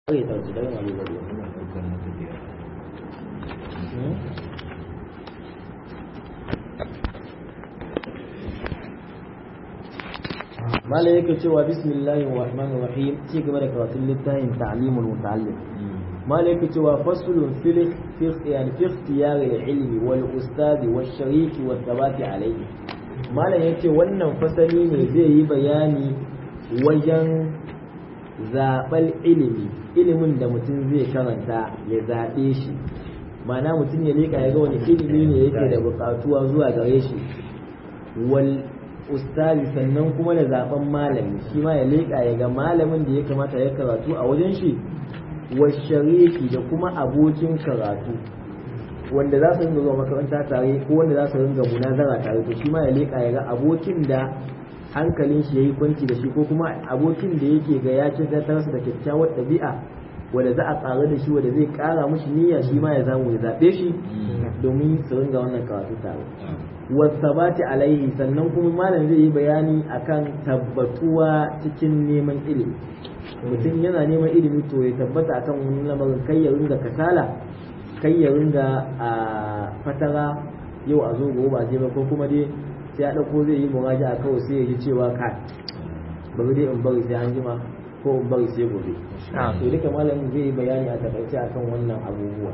zai ɗauki don wani gari mala yake cewa bismillahir rahmanir rahim ci gaba da karatun littafin ta'limul muta'allim mala yake cewa faslun fil fi yani fi ikhtiyar al-ilmi wal ustad wal sharik wa thabati alayhi mala yake wannan fasali ne zai yi bayani wajen zaɓar ilimi ilimin da mutum zai karanta ya zaɓe shi mana mutum ya leƙa ya ga wani ilimi ne yake da buƙatuwa zuwa gare shi wal ustazi sannan kuma da zaɓen malami shi ma ya leƙa ya ga malamin da ya kamata ya karatu a wajen shi wa shariki da kuma abokin karatu wanda za su ringa zuwa makaranta tare ko wanda za su ringa munazara tare to shi ma ya leƙa ya ga abokin da hankalin shi yayi kwanci da shi ko kuma abokin da yake ga ya ce ta da kyakkyawar ɗabi'a wanda za a ƙara da shi wanda zai ƙara mushi niyya shi ma ya zamu ya zaɓe shi domin su ringa wannan karatu tare wasabati alaihi sannan kuma malam zai yi bayani akan tabbatuwa cikin neman ilimi mutum yana neman ilimi to ya tabbata akan wani lamarin kai ya ringa kasala kai ya ringa a fatara yau a zo gobe ba je ba ko kuma dai sai ya ɗauko zai yi muraja a kawai sai ya ji cewa ka bari dai in bari sai an jima ko in bari sai gobe to duka malamin zai yi bayani a takaice akan wannan abubuwa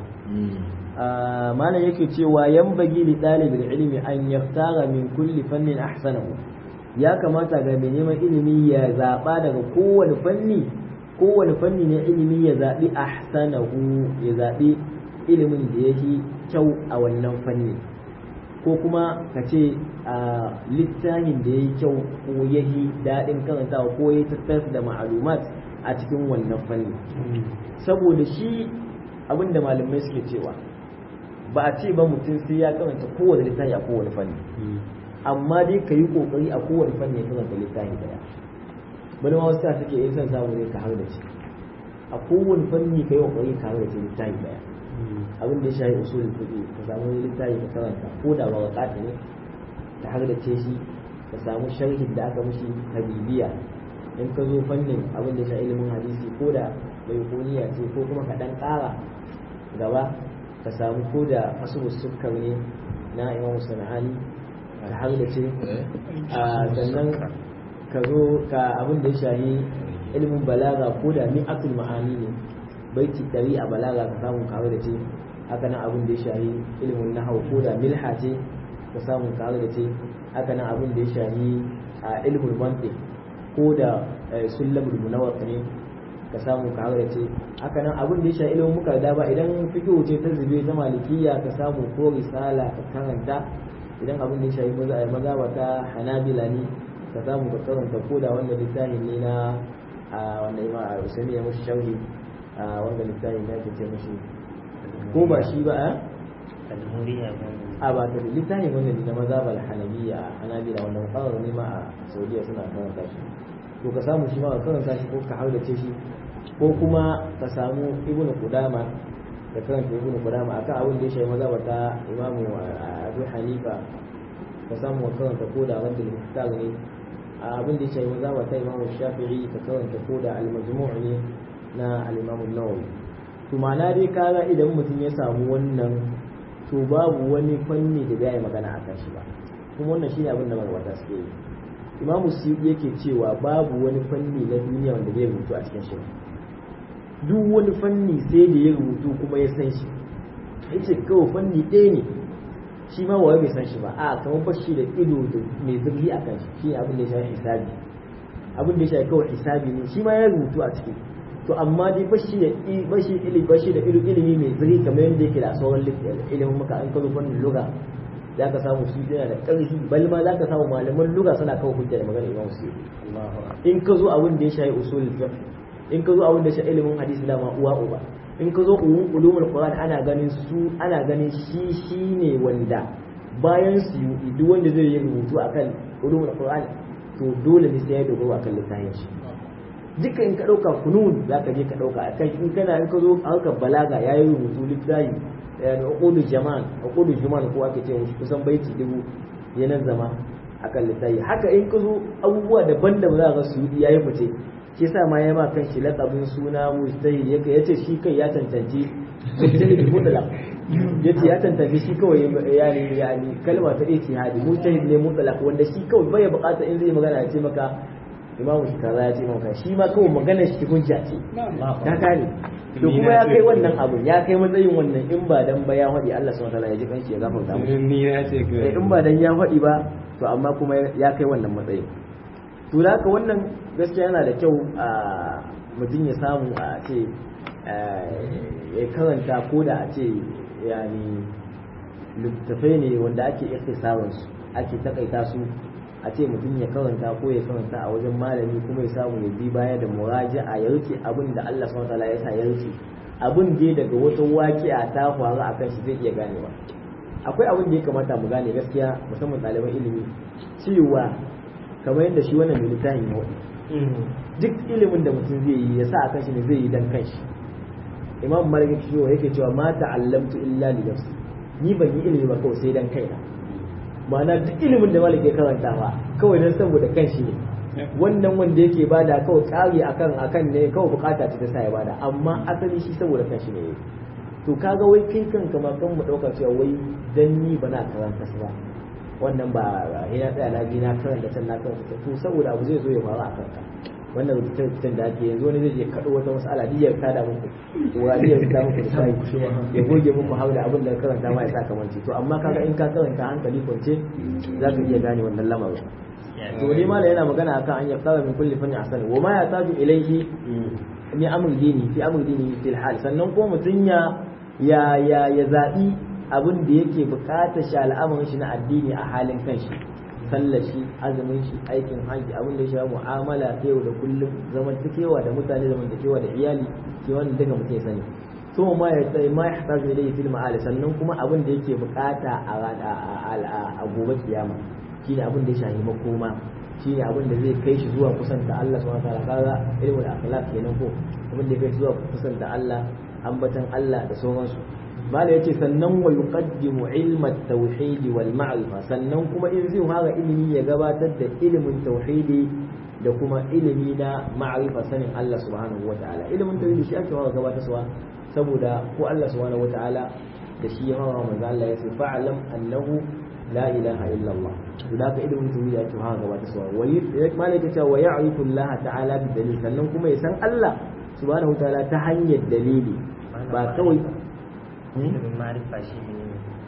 malam yake cewa yan bagi li dalibin ilimi an yaftara min kulli fannin ahsanahu ya kamata ga mai neman ilimi ya zaba daga kowane fanni kowane fanni na ilimi ya zabi ahsanahu ya zabi ilimin da yake kyau a wannan fanni ko kuma ka ce a littafin da ya yi kyau ko ya yi daɗin karantawa ko ya tattara da ma'alumat a cikin wannan fanni saboda shi abinda malamai suke cewa ba a ce ba mutum sai ya karanta kowane littafi a kowane fanni amma dai ka yi kokari a kowane fanni ya karanta littafi daya bani ma wasu suke yin son samu ne ka har da shi a kowane fanni ka yi kokari ka har da shi littafi daya abin da ya shafi usulul fiqh ka samu littafi ka karanta ko da ba wakati ne ka har da ce shi ka samu sharhin da aka mushi habibiya in ka zo fannin abin da ya shafi ilimin hadisi ko da bai kuniya ce ko kuma ka dan ƙara gaba ka samu ko da asubus sukkar ne na imam sana'ani ka har da ce sannan ka zo ka abin da ya shafi ilimin balaga ko da mi'atul ma'ani ne baiti ɗari a balaga ka samu kawo da ce haka nan abin da ya shahi ilimin nahau ko da milha ce ka samu kawo da ce haka nan abin da ya shahi a ilimin mantiq ko da sullamul munawwar ne ka samu kawo da ce haka nan abin da ya shahi ilimin muka da ba idan fiqh ce ta zube ta malikiya ka samu ko risala ka karanta idan abin da ya shahi maza ba ta hanabila ne ka samu ka karanta ko da wanda littafin ne na wanda ima a usami ya mushi sharhi a wanda littafin ya ce mashi ko ba shi ba a ba ta littafin wanda na maza ba hanabiya a hanabila wanda mukarar ne ma a saudiya suna karanta shi to ka samu shi ma ka karanta shi ko ka hardace shi ko kuma ka samu ibnu qudama da karanta ibnu qudama akan abin da ya shafi maza ta imamu abu hanifa ka samu ka karanta ko da wanda littafin ne abin da ya shafi maza ta imamu shafi'i ka karanta ko da al-majmu' ne na al-Imam nawawi to ma'ana dai kaga idan mutum ya samu wannan to babu wani fanni da zai magana akan shi ba kuma wannan shine abin da magabata suke yi Imam Suyuti yake cewa babu wani fanni na duniya wanda zai rubutu a cikin shi duk wani fanni sai da ya rubutu kuma ya san shi yace kawai fanni ɗaya ne shi ma waye bai san shi ba a kamar bashi da ido da mai zurfi akan shi shi abin da ya shafi hisabi abin da ya shafi kawai hisabi ne shi ma ya rubutu a ciki to amma dai bashi da bashi ilimi bashi da ilimi mai zuri kamar yadda yake da sauran ilimin maka an kazo fannin lugha za ka samu su yana da ƙarfi bal ma za ka samu malaman lugha suna kawo hujja da magana imam su in ka zo abin da ya shafi usul fiqh in ka zo abin da ya shafi ilimin hadisi da ma uwa uba in ka zo ulumul qur'an ana ganin su ana ganin shi shine wanda bayan su duk wanda zai yi rubutu akan ulumul qur'an to dole ne sai ya dogaro akan littafin shi duka in ka ɗauka kunun za ka je ka ɗauka a kai in kana in ka zo harkar balaga ya yi rubutu littafi da uqudu jaman uqudu jaman ko ake ce mushi kusan baiti dubu ya zama akan littafi haka in ka zo abubuwa daban-daban za ka su ya yi fice shi yasa ma ya ma kan shi laqabin suna mujtahid yake yace shi kai ya tantance mujtahid mutlaq yace ya tantance shi kawai yani yani kalma ta ijtihadi mujtahid ne mutlaq wanda shi kawai bai bukata in zai magana ya ce maka imamu shi kaza ya ce maka shi ma kawai magana shi hujja ce ka gane to kuma ya kai wannan abu ya kai matsayin wannan in ba dan ba ya faɗi Allah subhanahu wataala ya ji kanshi ya gafarta mu ni na ce in ba dan ya faɗi ba to amma kuma ya kai wannan matsayin to da haka wannan gaskiya yana da kyau a mutum ya samu a ce ya karanta ko da a ce yani littattafai ne wanda ake ikhtisarin su ake takaita su a ce mutum ya karanta ko ya karanta a wajen malami kuma ya samu ya bi baya da muraja'a ya rike abin da Allah subhanahu wataala ya sa ya rike abin da daga wata waƙi'a ta faru akan shi zai iya ganewa akwai abin da ya kamata mu gane gaskiya musamman ɗaliban ilimi cewa kamar yadda shi wannan mai littafin ya waɗi duk ilimin da mutum zai yi ya sa a kan shi ne zai yi dan kanshi imam malik shi yake cewa ma ta'allamtu illa li nafsi ni ban yi ilimi ba kawai sai dan kaina ma'ana duk ilimin da malik ya karanta ba kawai dan saboda kanshi ne wannan wanda yake bada kawai kari akan akan ne kawai bukata ce ta sa ya bada amma asali shi saboda kanshi ne to kaga wai kai kanka ma kan mu dauka cewa wai dan ni bana karanta su ba wannan ba ya tsaya na na karanta can na karanta to saboda abu zai zo ya faru a kanka wannan rubutun da ake yanzu wani zai je kaɗo wata mas'ala diyar ta da muku wani ya ta muku da sai ya goge muku hau da abin da karanta ma ya sa kamanci to amma kaga in ka karanta hankali kwance za ka iya gane wannan lamarin to ne ma yana magana akan an yaftara min kulli fanni ahsan wa ma yataju ilayhi ni amr dini fi amr dini fil hal sannan ko mutun ya ya ya ya zabi abin da yake bukatar shi al'amarin shi na addini a halin kanshi sallar shi azumin shi aikin haji abin da ya shafi mu'amala ta yau da kullum zamantakewa da mutane zamantakewa da iyali ke wannan daga mutum ya sani to ma ya tsaye ma ya hata zai dai filma ali sannan kuma abin da yake bukata a gobe kiyama shine abin da ya shafi makoma shine abin da zai kai shi zuwa kusanta Allah subhanahu wa ta'ala kaga ilmul akhlaq kenan ko abin da ya kai zuwa kusanta Allah ambatan Allah da sauransu mala yace sannan wa yuqaddimu ilma at-tauhid wal ma'rifa sannan kuma in zai fara ilimi ya gabatar da ilimin tauhidi da kuma ilimi na ma'rifa sanin Allah subhanahu wata'ala ilimin tauhidi shi ake fara gabatarwa saboda ko Allah subhanahu wata'ala da shi ya fara manzo Allah ya ce fa'lam annahu la ilaha illa Allah to da ka ilimin tauhidi ake fara gabatarwa wa mala yace wa ya'rifu Allah ta'ala bi dalil sannan kuma ya san Allah subhanahu wata'ala ta hanyar dalili ba kawai ilimin ma'arifa shi ne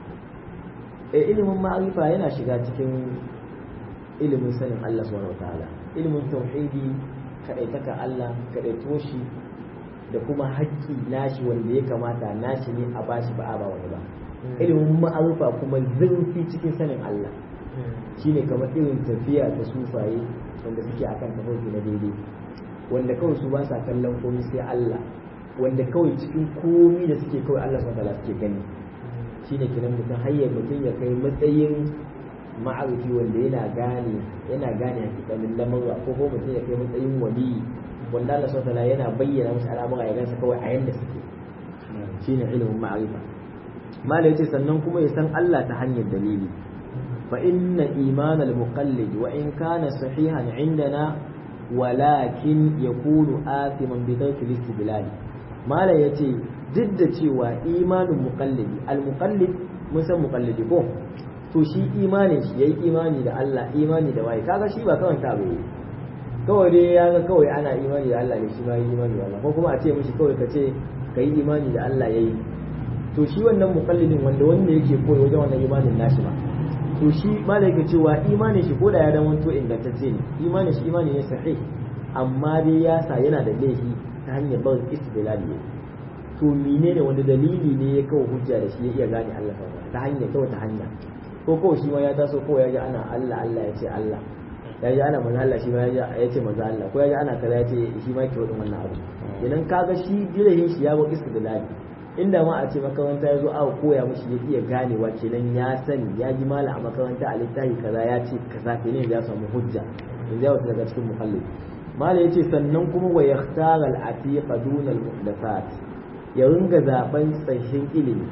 eh ilimin ma'arifa yana shiga cikin ilimin sanin Allah subhanahu wataala ilimin tauhidi kadaitaka Allah kadaito shi da kuma haƙƙi nashi wanda ya kamata nashi ne a bashi ba a ba wani ba ilimin ma'arifa kuma zurfi cikin sanin Allah shine kamar irin tafiya ta sufaye wanda suke akan tafarki na daidai wanda kawai su ba sa kallon komai sai Allah wanda kawai cikin komi da suke kawai Allah subhanahu wataala suke gani shine kiran mutum hayyar mutum ya kai matsayin ma'arifi wanda yana gane yana gane hakikanin lamurra ko ko mutum ya kai matsayin wali wanda Allah subhanahu wataala yana bayyana masa al'amura ya gansa kawai a yanda suke shine ilimin ma'arifa mala yace sannan kuma ya san Allah ta hanyar dalili fa inna imanal muqallid wa in kana sahihan indana walakin yakunu athiman bi tarki istidlal malam ya ce duk da cewa imanin muƙallidi al-muƙallid mun san muƙallidi ko to shi imanin shi yayi imani da Allah imani da waye kaga shi ba kawai ta bai kawai dai ya ga kawai ana imani da Allah ne shi ma yi imani da Allah ko kuma a ce mishi kawai ka ce ka yi imani da Allah yayi to shi wannan muƙallidin wanda wanda yake koyi wajen wannan imanin nashi ba to shi malam yake cewa imanin shi ko da ya dan wanto ingantacce ne imanin shi imani ne sahih amma dai ya sa yana da laifi ta hanyar barin istidlali ne to menene wanda dalili ne ya kawo hujja da shi ya iya gane Allah ta hanyar ta wata hanya ko kawai shi ma ya taso ko ya ji ana Allah Allah ya ce Allah ya ji ana manzo Allah shi ma ya ce manzo Allah ko ya ji ana kaza ya ce shi ma ke wadin wannan abu idan kaga shi dilihin shi ya bar istidlali inda ma a ce makaranta ya zo aka koya mishi ya iya ganewa kenan ya sani ya ji mala a makaranta a littafi kaza ya ce kaza kenan ya samu hujja yanzu ya wata daga cikin muhallin mala yace sannan kuma wa yakhtara al-atiq dun al-muhdathat ya ringa zaben tsahin ilimi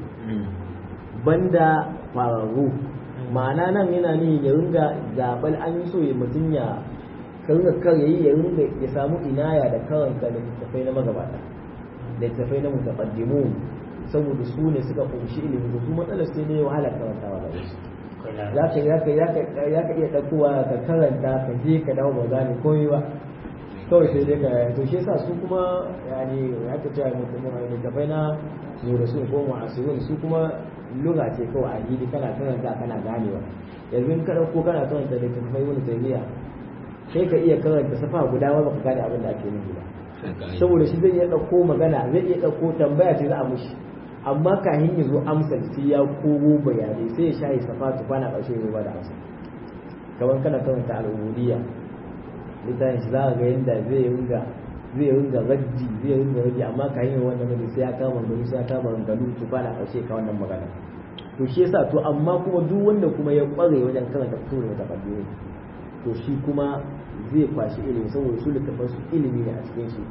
banda fararru ma'ana nan yana ne ya ringa zaɓar an yi so ya mutum ya ka ringa kar yayi ya ringa ya samu inaya da karanta da littafai na magabata da littafai na mutaqaddimun saboda su ne suka kunshi ilimi da su matsalar sai ne wahala karantawa da wasu za ka za ka za ka iya ɗaukowa ka karanta ka je ka dawo ba gane komai ba kawai sai dai ka to shi yasa su kuma yani aka ce mutum ne littafai na mu da su ko mu'asirun su kuma lugha ce kawai a gidi kana karanta kana ganewa yanzu in ka ɗauko kana karanta littafai wani taymiya sai ka iya karanta safa guda ma baka gane abin da ake nufi ba saboda shi zai iya ɗauko magana zai iya ɗauko tambaya ce za a mushi amma kahin ya zo amsa sai ya kogo bayanai sai ya shayi safa tukwana ƙarshe ya ba da amsa kamar kana karanta al'ubudiyya littafin shi za ka ga yadda zai ringa zai ringa raddi zai ringa raddi amma kahin ya wannan raddi sai ya kama gani sai ya kama gani tukwana ƙarshe ka wannan magana to shi yasa to amma kuma duk wanda kuma ya ƙware wajen karanta fito da takardu to shi kuma zai kwashi ilimi saboda su littafan su ilimi ne a cikin shi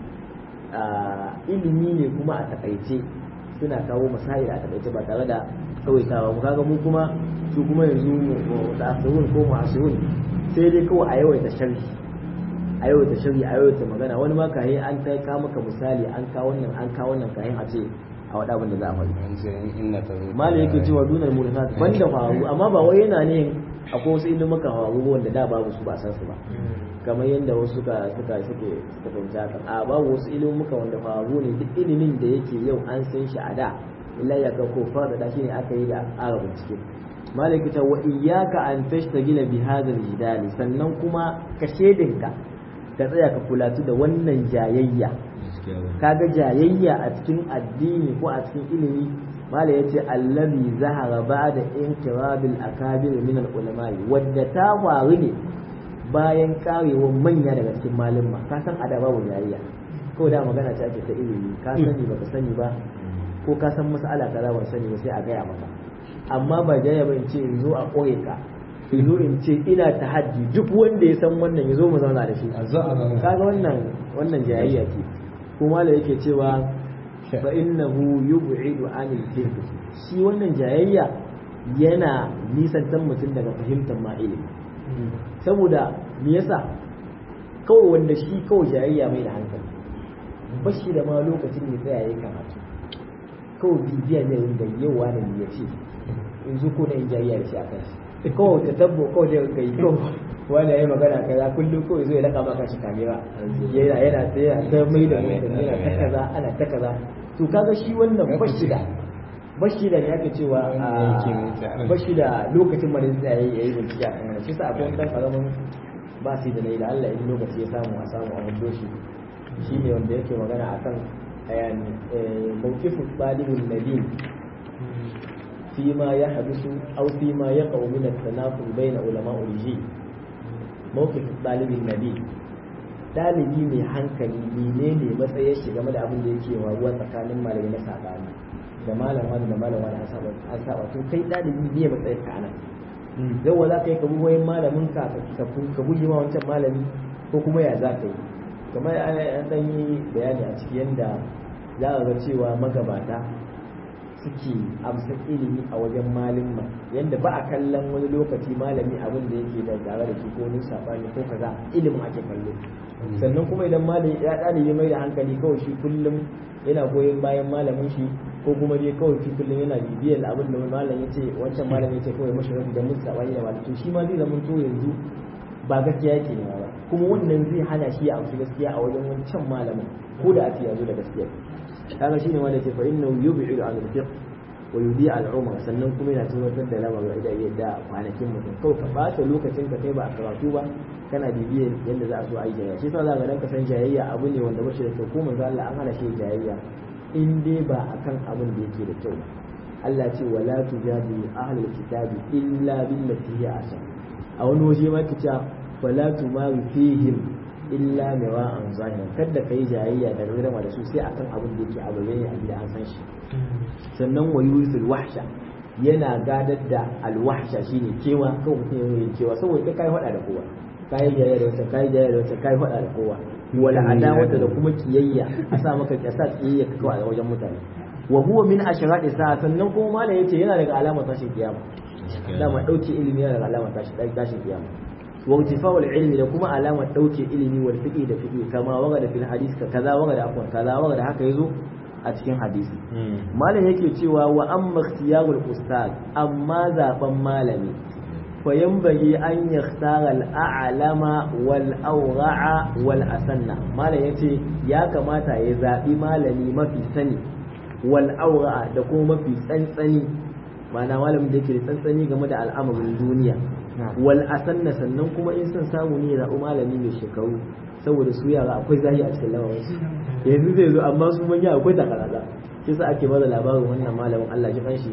ilimi ne kuma a takaice suna kawo masail a takaice ba tare da tsawaitawa mu kaga mu kuma su kuma yanzu da asirun ko mu asirun sai dai kawai a yawaita sharhi a yawaita sharhi a yawaita magana wani ma kayan an ta ka maka misali an kawo wannan an kawo wannan kayan a ce a wada abin da za a faɗi malai yake cewa dunar murhat banda faru amma ba wai yana ne akwai wasu ilimuka faru wanda da babu su ba san su ba kamar yadda wasu suka suka suke suka fahimci haka a babu wasu ilimuka wanda faru ne duk ilimin da yake yau an san shi a da illa ya ga ko fara da shi ne aka yi da ƙara bincike malaki ta wa iyyaka an tashtagila bi hadha al sannan kuma ka shedinka ka tsaya ka kulatu da wannan jayayya kaga jayayya a cikin addini ko a cikin ilimi mala yace allazi zahara ba'da inkirabil akabir min al-ulama wadda ta faru ne bayan karewar manya daga cikin malumma ka san ada babu jayayya ko da magana ce ake ta ilimi ka sani baka sani ba ko ka san mas'ala kaza ban sani ba sai a gaya maka amma ba jayayya ba in ce in zo a koye ka in zo in ce ina tahaddi duk wanda ya san wannan ya zo mu zauna da shi kaga wannan wannan jayayya ce kuma da yake cewa fa innahu yub'idu anil fiqh shi wannan jayayya yana nisantar mutum daga fahimtar ma ilimi saboda me yasa kawai wanda shi kawai jayayya mai da hankali ba shi da ma lokacin da tsaya yayi karatu kawai bibiya ne wanda yawa ne ya ce yanzu ko na in jayayya da shi a kai kawai ta tabbo kawai da kai kawai wanda ya yi magana kaza kullum kawai zai laka maka shi kamera yana yana ta yana ta mai da mutum yana ta kaza ana ta kaza to kaga shi wannan bashi da bashi da ne ake cewa bashi da lokacin mara zai yayi yayi bincike a kan shi sa akwai dan karamin ba sai da laila Allah in lokaci ya samu a samu a hudo shi shine wanda yake magana akan yani mawqifu talibul nabi فيما يحدث أو فيما يقع من التناقض بين علماء الجيل mawqif dalibin nabi dalibi mai hankali menene matsayin shi game da abin da yake waruwa tsakanin malamai na sabani da malam wani da malam wani an saba to kai dalibi ne matsayin ka anan yau za ka yi ka bi wayan malamin ka ka guji ma wancan malami ko kuma ya za ka yi kamar an dan yi bayani a ciki yanda za ka ga cewa magabata suke amsa ilimi a wajen malimma yadda ba a kallon wani lokaci malami abin da yake da tare da shi ko wani sabani ko kaza ilimin ake kallo sannan kuma idan malami ya ɗalibi mai da hankali kawai shi kullum yana goyon bayan malamin shi ko kuma dai kawai shi kullum yana bibiyar abin da malam ya ce wancan malam ya ce kawai mashi rabi da mun sabani da malam to shi ma zai zama to yanzu ba gaskiya yake ne ba kuma wannan zai hana shi ya amshi gaskiya a wajen wancan malamin ko da a ce ya zo da gaskiya kaga shine wanda ke fa innahu yub'idu an al-fiqh wa yudi al-umr sannan kuma yana tabbatar da lamarin da yadda kwanakin mutum kawai ka bata lokacin ka kai ba a karatu ba kana bibiyar yadda za a so a yi jayayya shi yasa za ka dan ka san jayayya abu ne wanda bashi da kyau ko manzo Allah an hana shi jayayya in dai ba akan abin da yake da kyau Allah ce wala tujadilu ahlul kitabi illa billati hiya ahsan a wani waje ma kace wala tumaru fihim illa mewa an zahira kada kai jayayya da rama da su sai akan abin da yake a bayyane a gida an san shi sannan wa yusul wahsha yana gadar da alwahsha shine kewa kawai mutum yana yin kewa saboda kai kai faɗa da kowa kai jayayya da wata kai jayayya da wata kai faɗa da kowa wala adawata da kuma kiyayya a sa maka kasa kiyayya ka kawai a wajen mutane wa huwa min ashrati sa sannan kuma malam yace yana daga alamar tashin kiyama dama dauke ilimi yana daga alamar tashin tashin kiyama wa irtifa'ul ilmi da kuma alamar dauke ilimi wal fiqi da fiqi kama waga da fil hadis ka kaza waga da afwan kaza waga da haka yazo a cikin hadisi malam yake cewa wa amma ikhtiyarul ustad amma zaben malami fa yanbaghi an yakhtara al a'lama wal awra'a wal asanna malam yace ya kamata ya zabi malami mafi sani wal awra'a da kuma mafi tsantsani ma'ana malamin da yake da tsantsani game da al'amarin duniya wal asanna sannan kuma in son samu ne ya zaɓi malami mai shekaru saboda su yara akwai zahi a cikin lamarin su yanzu zai zo amma su manya akwai takarada shi sa ake bada labarin wannan malamin Allah ji kanshi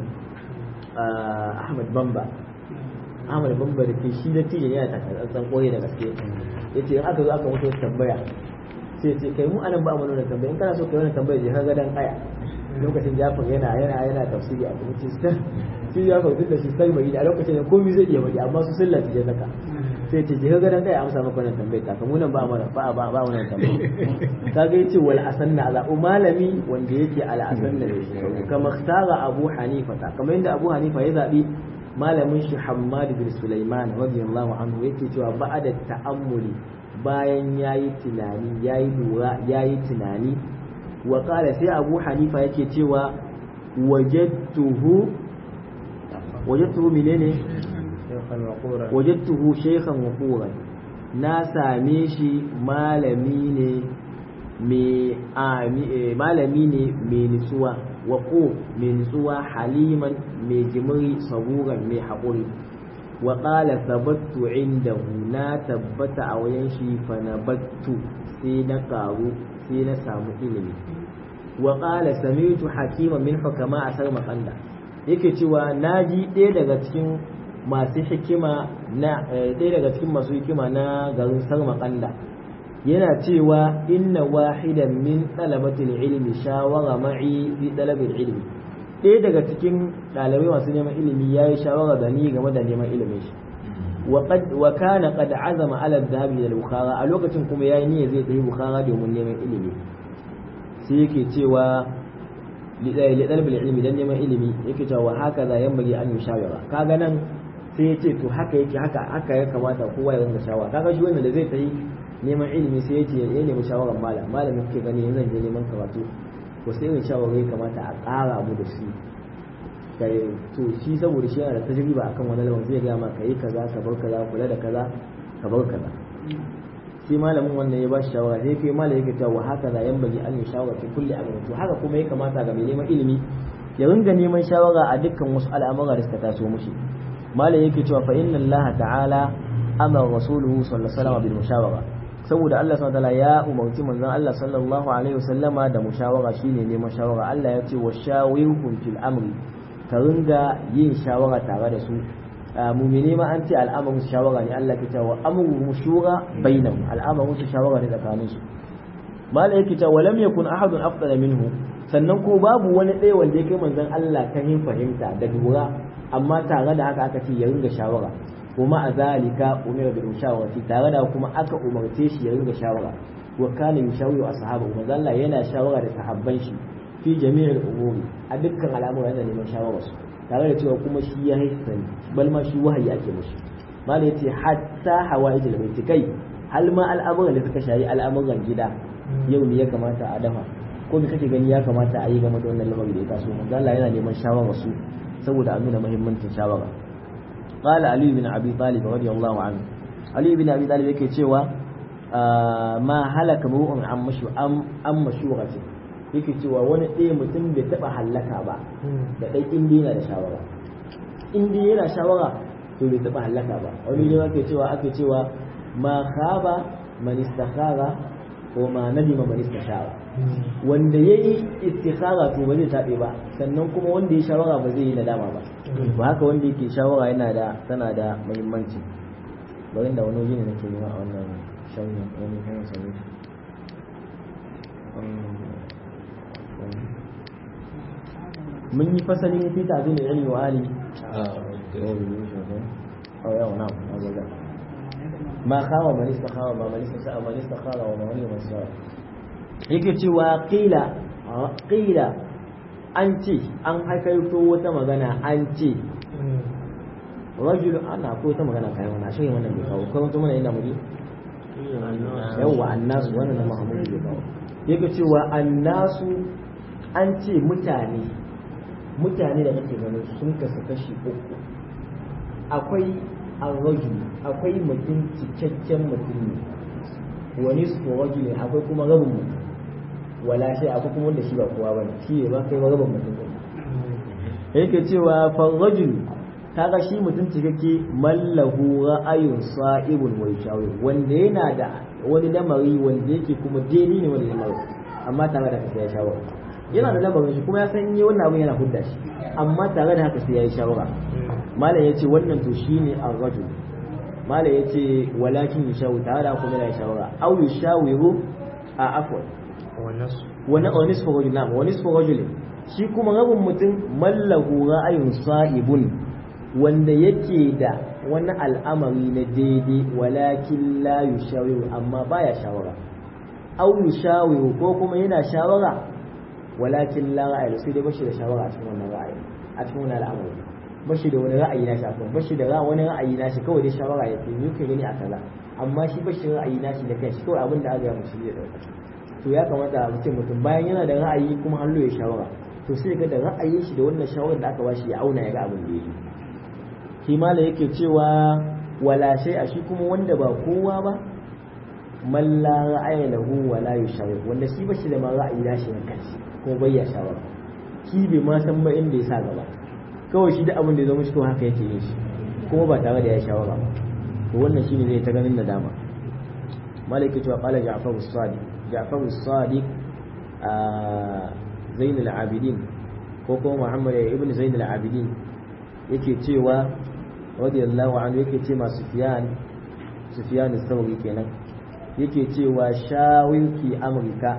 Ahmad Bamba Ahmad Bamba da ke shi da tijin yana takarar koyi da gaske yace in aka zo aka mutu tambaya sai ce kai mu anan ba mu nuna tambaya in kana so kai wannan tambaya je ka ga dan aya lokacin Jafar yana yana yana tafsiri a cikin sai shi ya faɗi da shi sai bai a lokacin da komai zai iya bari amma su sallah je saka sai ce je ga dan kai amsa maka wannan tambayar ta kamu nan ba mana ba ba ba wannan tambayar kaga yace wal asanna ala malami wanda yake al asanna ne kama ikhtara abu hanifa ta kamar yadda abu hanifa ya zabi malamin shi hammad bin sulaiman radiyallahu anhu yake cewa ba'da ta'ammuli bayan yayi tunani yayi lura yayi tunani wa qala sai abu hanifa yake cewa wajadtuhu wajadtuhu menene wajadtuhu shaykhan waquran na same shi malami ne malami ne mai nutsuwa waqo mai nutsuwa haliman mai jimiri saburan mai haƙuri wa qala thabattu indahu na tabbata a wajen shi fa nabattu sai na karu sai na samu ilimi wa qala sami'tu hakiman min hukama asar maqanda yake cewa naji ɗaya daga cikin masu hikima na ɗaya daga cikin masu hikima na garin sarmakanda yana cewa inna wahidan min talabatil ilmi shawara ma'i fi talabil ilmi ɗaya daga cikin ɗalibai masu neman ilimi ya yi shawara da ni game da neman ilimin shi wa kana qad azama ala dhahabi ila bukhara a lokacin kuma yayi niyya zai tafi bukhara domin neman ilimi sai yake cewa lidalbil ilmi dan neman ilimi yake cewa haka za yan bagi an shawara kaga nan sai yace to haka yake haka haka ya kamata kowa ya ringa shawara kaga shi wannan da zai tayi neman ilimi sai yace ya nemi shawaran malam malamin kake gani yanzu zan je neman karatu ko sai irin shawara ya kamata a ƙara mu da shi kai to shi saboda shi yana da tajriba akan wani lamarin zai ga ma kai kaza ka bar kaza kula da kaza ka bar kaza shi malamin wannan ya ba shi shawara sai kai malamin yake cewa haka za yan bagi an yi shawara fi kulli amrin to haka kuma ya kamata ga mai neman ilimi ya ringa neman shawara a dukkan wasu al'amura da suka taso mushi malam yake cewa fa inna allaha ta'ala amara rasuluhu sallallahu alaihi wasallam bil mushawara saboda Allah subhanahu wataala ya umarci manzon Allah sallallahu alaihi wasallama da mushawara shine neman shawara Allah ya ce wa shawirhum fil amri ka ringa yin shawara tare da su mumine ma an ce al'amarin su shawara ne Allah ke cewa amru shura bainahum al'amarin su shawara ne tsakanin su malai yake cewa lam yakun ahadun afdala minhu sannan ko babu wani ɗaya wanda ya kai manzon Allah kan yin fahimta da lura amma tare da haka aka ce ya ringa shawara kuma a zalika umira bil mushawarati tare da kuma aka umarce shi ya ringa shawara wa kana yushawiru ashabu manzon Allah yana shawara da sahabban shi fi jami'il umuri a dukkan al'amura yana neman shawara su tare da cewa kuma shi ya haifani bal ma shi wahayi ake mushi malai yace hatta hawaijil baiti kai hal ma al'amuran da suka shayi al'amuran gida yau ne ya kamata a dafa ko me kake gani ya kamata a yi game da wannan lamarin da ya taso manzo Allah yana neman shawara su saboda a nuna muhimmancin shawara qala ali bin abi talib radiyallahu anhu ali bin abi talib yake cewa ma halaka mu'un an mashu an mashurati yake cewa wani ɗaya mutum bai taɓa hallaka ba da ɗai inda yana da shawara inda yana shawara to bai taɓa hallaka ba wani ne ake cewa ake cewa ma khaba man istakhara ko ma nadima man istashara wanda yayi istikhara to ba zai taɓe ba sannan kuma wanda ya shawara ba zai yi nadama ba ba haka wanda yake shawara yana da tana da muhimmanci bari da wani waje ne nake nema a wannan shawara wani kan sami mun yi fasalin fi ta'zim ilmi wa ali oh yau na ma khawa man istakhawa ma man istakhawa man istakhawa wa man man istakhawa yake cewa qila qila an ce an haikaito wata magana an ce rajul ana ko ta magana kai wannan shi wannan bai kawo ko kuma ina muji yawa annasu wannan Muhammadu bai kawo yake cewa annasu an ce mutane mutane da kake ganin sun kasu kashi uku akwai arrajul akwai mutum cikakken mutum ne wani su rajul akwai kuma rabin mutum wala shi akwai kuma wanda shi ba kowa bane shi ne ba kai ba rabin mutum ne yake cewa farrajul kaga shi mutum cikakke mallahu ra'ayun sa'ibun wa shawir wanda yana da wani lamari wanda yake kuma deni ne wani lamari amma tare da haka ya shawara yana da lamarin shi kuma ya san yi wannan abin yana hudda shi amma tare da haka sai ya yi shawara malam ya ce wannan to shine ar-rajul malam ya ce walakin yashawu tare da kuma yana shawara aw yashawiru a afwan wani wani nisfu rajul na wani nisfu rajul shi kuma rabin mutum mallahu ra'ayun sa'ibun wanda yake da wani al'amari na daidai walakin la yushawiru amma baya shawara aw yushawiru ko kuma yana shawara walakin la ra'ayi sai dai bashi da shawara a cikin wannan ra'ayi a cikin wannan al'amari bashi da wani ra'ayi na shi bashi da wani ra'ayi na shi kawai dai shawara yake ni kai gani a kaza amma shi bashi da ra'ayi na shi da kai shi kawai abin da aka yi mushi zai dauka to ya kamata mutum mutum bayan yana da ra'ayi kuma hallo ya shawara to sai ga da ra'ayin shi da wannan shawarar da aka bashi ya auna ya ga abin da yake shi mala yake cewa wala shay a shi kuma wanda ba kowa ba man la ra'aya lahu wa la yushawir wanda shi bashi da ma ra'ayi na shi kanshi ko bai ya shawara shi bai ma san ba inda ya sa gaba kawai shi da abin da ya zama shi kawai haka yake yin shi kuma ba tare da ya shawara ba to wannan shine zai ta ganin nadama malaka cewa qala ja'far as-sadiq ja'far as-sadiq zain al-abidin ko kuma muhammad ibn zain al-abidin yake cewa radiyallahu anhu yake ce ma sufyan sufyan as-sawri kenan yake cewa shawilki amurka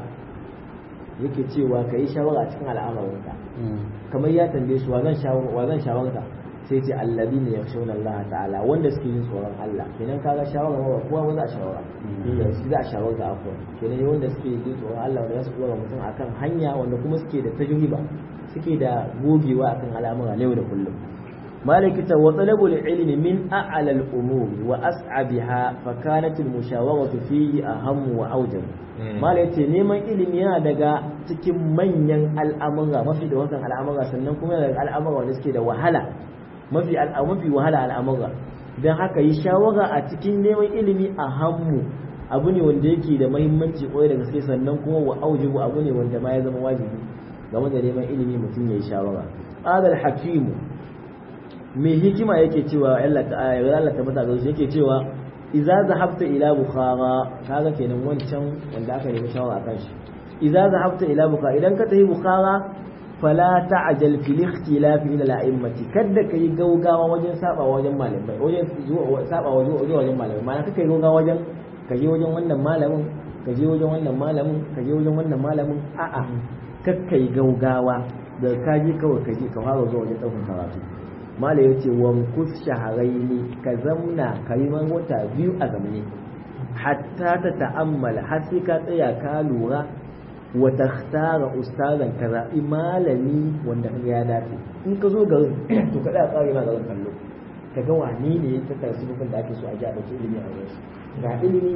yake cewa ka yi shawara a cikin al'amarinka kamar ya tambaye shi wa zan shawarta sai ce allabi ne ya shauna Allah ta'ala wanda suke yin tsoron Allah kenan kaga shawara ba kowa ba za a shawara shi za a shawarta akwai kenan wanda suke yin tsoron Allah wanda za su dora mutum akan hanya wanda kuma suke da tajriba suke da gogewa akan al'amura na yau da kullum مالك وطلب العلم من أعلى الأمور وأسعبها فكانت المشاورة فيه أهم وأوجب مالك نيمان علم yana daga cikin manyan al'amura mafi da wasan al'amura sannan kuma daga al'amura wanda suke da wahala mafi mafi wahala al'amura dan haka yi shawara a cikin neman ilimi a hammu abu ne wanda yake da muhimmanci koyi da gaske sannan kuma wa aujibu abu ne wanda ma ya zama wajibi game da neman ilimi mutum ya yi shawara qala al-hakimu mai hikima yake cewa Allah ta'ala Allah ta mata gaushe yake cewa idza zahabta ila bukhara kaga kenan wancan wanda aka nemi shawara akan shi idza zahabta ila bukhara idan ka tafi bukhara fala ta'jal fil ikhtilaf ila al-a'immati kada kai gaugawa wajen saba wajen malamai wajen zuwa saba wajen wajen malamai ma'ana kaka yi gaugawa wajen ka je wajen wannan malamin ka je wajen wannan malamin ka je wajen wannan malamin a'a kakka yi gaugawa da ka je kawai ka je ka fara zuwa wajen ɗaukar karatu mala ya ce wankus shaharaini ka zamna ka yi wata biyu a zamani hatta ta ta'ammala har sai ka tsaya ka lura wa takhtara ustazan ka zaɓi malami wanda kaga ya dace in ka zo garin to ka tsaya tsari ma garin kallo ka ga wani ne ya tattara sifofin da ake so a ji a ɗauki ilimi a wurin ga ilimi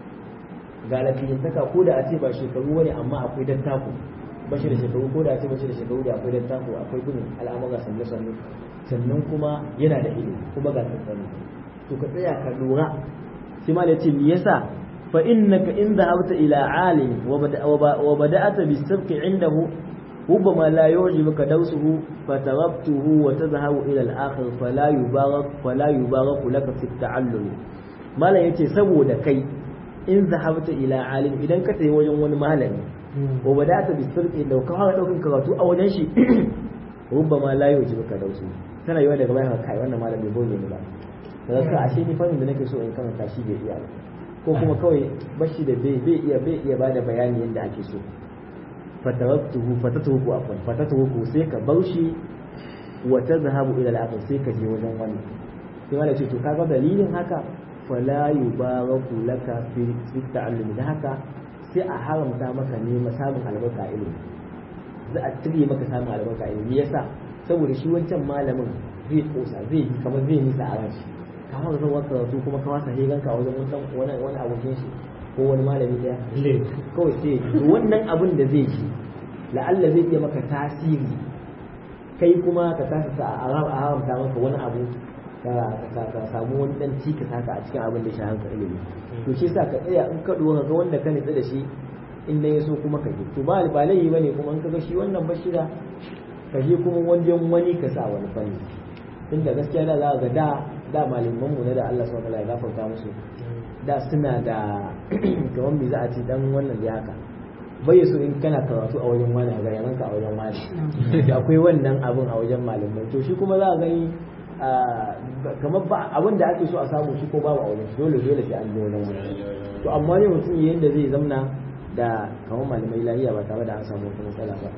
ga lafiyantaka ko da a ce ba shekaru wani amma akwai dattako ba shi da shekaru ko da a ce ba shi da shekaru da akwai dattako akwai gudun al'amura sanne sanne sannan kuma yana da ilimi kuma ga tsantsani to ka tsaya ka lura sai ma da ce me yasa fa innaka in dhahabta ila alim wa bada'ata bis-sabqi indahu ربما لا يعجبك دوسه فتغبته وتذهب إلى الآخر فلا يبارك فلا يبارك لك في التعلم ما لا يتي سبو كي إن ذهبت إلى عالم إذا كتي وجن ون مالني وبدأت بالسرق لو كان لو كان كراتو أو نشي ربما لا يعجبك دوسه tana yiwa daga bayan kai wannan malam bai boge ni ba daga ka ashe ni fannin da nake so in karanta shi bai iya ba ko kuma kawai bashi da bai bai iya bai iya bada bayani yadda ake so fataraktuhu fatatuhu afwan fatatuhu sai ka baushi wa tadhhabu ila al-akhir sai ka je wajen wani sai wala ce to kaga dalilin haka fala yubaraku laka fi fi ta'allum da haka sai a haramta maka ne samun albarka ilimi za a tire maka samun albarka ilimi yasa saboda shi wancan malamin zai kosa zai yi kamar zai nisa a ranshi ka fara zuwa karatu kuma ka wasa higan ka wajen wani wani abokin shi ko wani malami daya kawai sai to wannan abin da zai ji la'alla zai iya maka tasiri kai kuma ka kasa sa a haramta maka wani abu ka samu wani dan cikas haka a cikin abin da shi hanka ilimi to shi sa ka tsaya in ka duwa ga wanda ka nitsa da shi in ya so kuma ka je to ba ba laifi bane kuma in ka ga shi wannan bashira ka je kuma wajen wani ka sa wani fanni tunda gaskiya da za ga da da malaman mu na da Allah subhanahu wa ta'ala ya gafarta musu da suna da kamar me za a ce dan wannan da haka bai so in kana karatu a wajen wani ga yaran ka a wajen wani akwai wannan abun a wajen malamai to shi kuma za a gani kamar ba abin da ake so a samu shi ko babu a wajen dole dole sai an je wajen wani to amma ne mutum yanda zai zamna da kamar malamai lahiya ba tare da an samu wata matsala ba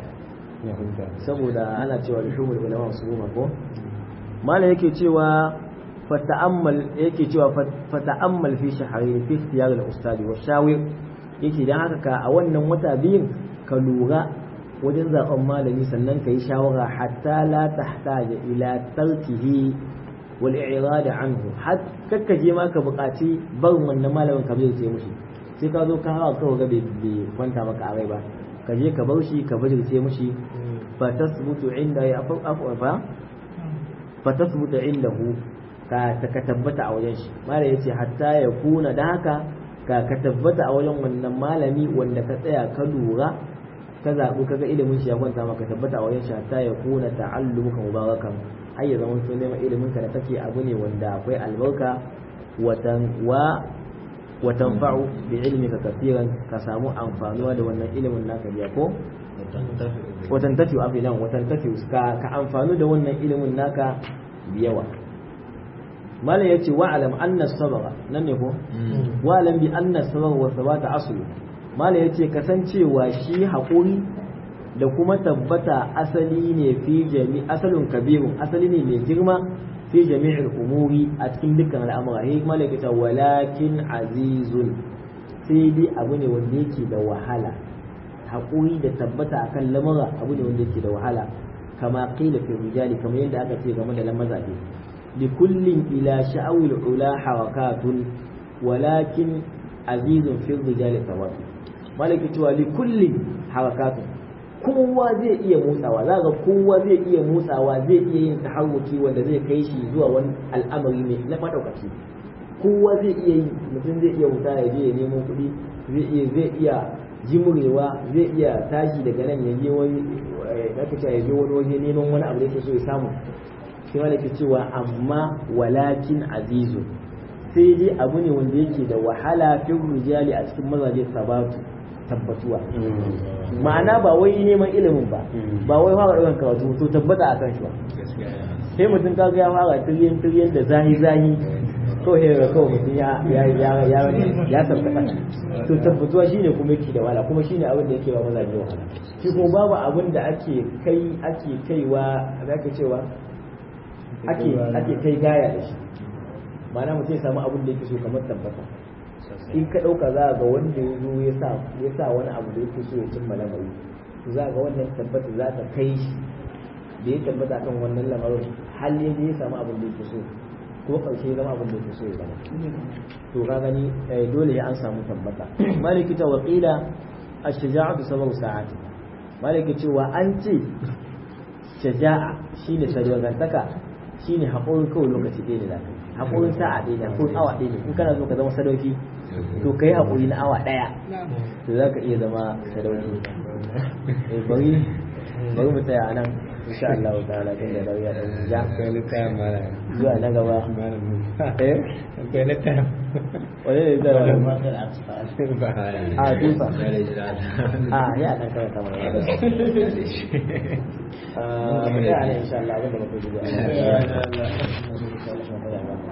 saboda ana cewa rishumul ulama su goma ko malam yake cewa fata'ammal yake cewa fata'ammal fi shahri fi ikhtiyar al-ustadi wa shawir yake dan haka ka a wannan wata biyun ka lura wajen zaben malami sannan ka yi shawara hatta la tahtaja ila tarkihi wal i'rad anhu har kakka je ma ka buƙaci barin wannan malamin ka bai ce mushi sai ka zo ka hawa kawai ga bai kwanta maka a rai ba ka je ka bar shi ka bajirce mushi fa tasbutu inda ya afa fa fa tasbutu indahu ka ka tabbata a wajen shi malai yace hatta ya kuna da haka ka ka tabbata a wajen wannan malami wanda ka tsaya ka lura ka zaɓi ka ga ilimin shi ya kwanta maka tabbata a wajen shi hatta ya kuna ta'allumuka mubarakan ai ya zama sun neman ilimin ka da kake abu ne wanda akwai albarka watan wa watan fa'u bi ilmika kafiran ka samu amfanuwa da wannan ilimin naka biya ko watan tafi a filan watan tafi ka ka amfanu da wannan ilimin naka biyawa malam yace wa alam anna sabara nan ne ko wa alam bi anna sabara wa sabata aslu malam yace kasancewa shi hakuri da kuma tabbata asali ne fi jami asalun kabirun asali ne mai girma fi jami'il umuri a cikin dukkan al'amura he malam yace walakin azizun sai dai abu ne wanda yake da wahala hakuri da tabbata akan lamura abu ne wanda yake da wahala kama qila fi rijali kamar yadda aka ce game da lamazaje لكل إلى شأو العلا حركات ولكن عزيز في الرجال ثواب مالك توا لكل حركات kowa zai iya motsawa za ga kowa zai iya motsawa zai iya yin taharruki wanda zai kai shi zuwa wani al'amari ne na madaukaci kowa zai iya yi mutum zai iya wuta ya je ya nemo kuɗi zai iya zai iya jimurewa zai iya tashi daga nan ya je wani ya je wani waje neman wani abu da yake so ya samu sai wanda ke cewa amma walakin azizu sai dai abu ne wanda yake da wahala fil rijali a cikin mazaje sabatu tabbatuwa ma'ana ba wai neman ilimin ba ba wai fara ɗaukan karatu to tabbata akan shi ba sai mutum ka ga ya fara tiryan tiryan da zahi zahi ko he ga kawai mutum ya ya ya ya ya tabbata to tabbatuwa shine kuma yake da wahala kuma shine abin da yake ba mazaje wahala shi kuma babu abin da ake kai ake kaiwa zaka cewa ake ake kai gaya da shi ma'ana mutum ya samu abin da yake so kamar tabbata in ka ɗauka za ga wanda ya zo ya sa ya sa wani abu da yake so ya cimma lamari za ga wannan tabbata za ta kai shi da ya tabbata kan wannan lamarin hal ya ya samu abin da yake so ko ƙarshe ya zama abin da yake so ya zama to ka gani dole ya an samu tabbata maliki ta waqila ash-shaja'atu sababu sa'ati maliki cewa an ce shaja'a shine sadaqantaka shine haƙurin kawai lokaci ɗaya ne zaka haƙurin sa'a ɗaya ne haƙurin awa ɗaya ne in kana so ka zama sadauki to kai haƙuri na awa ɗaya to za ka iya zama sadauki bari bari mu tsaya nan insha Allah ta'ala tun da lauya ɗan ja akwai littafin mara zuwa na gaba eh akwai littafin wani ne zai wani ba a tufa a ya ɗan karanta mana ya a ya ne insha Allah abinda muka ji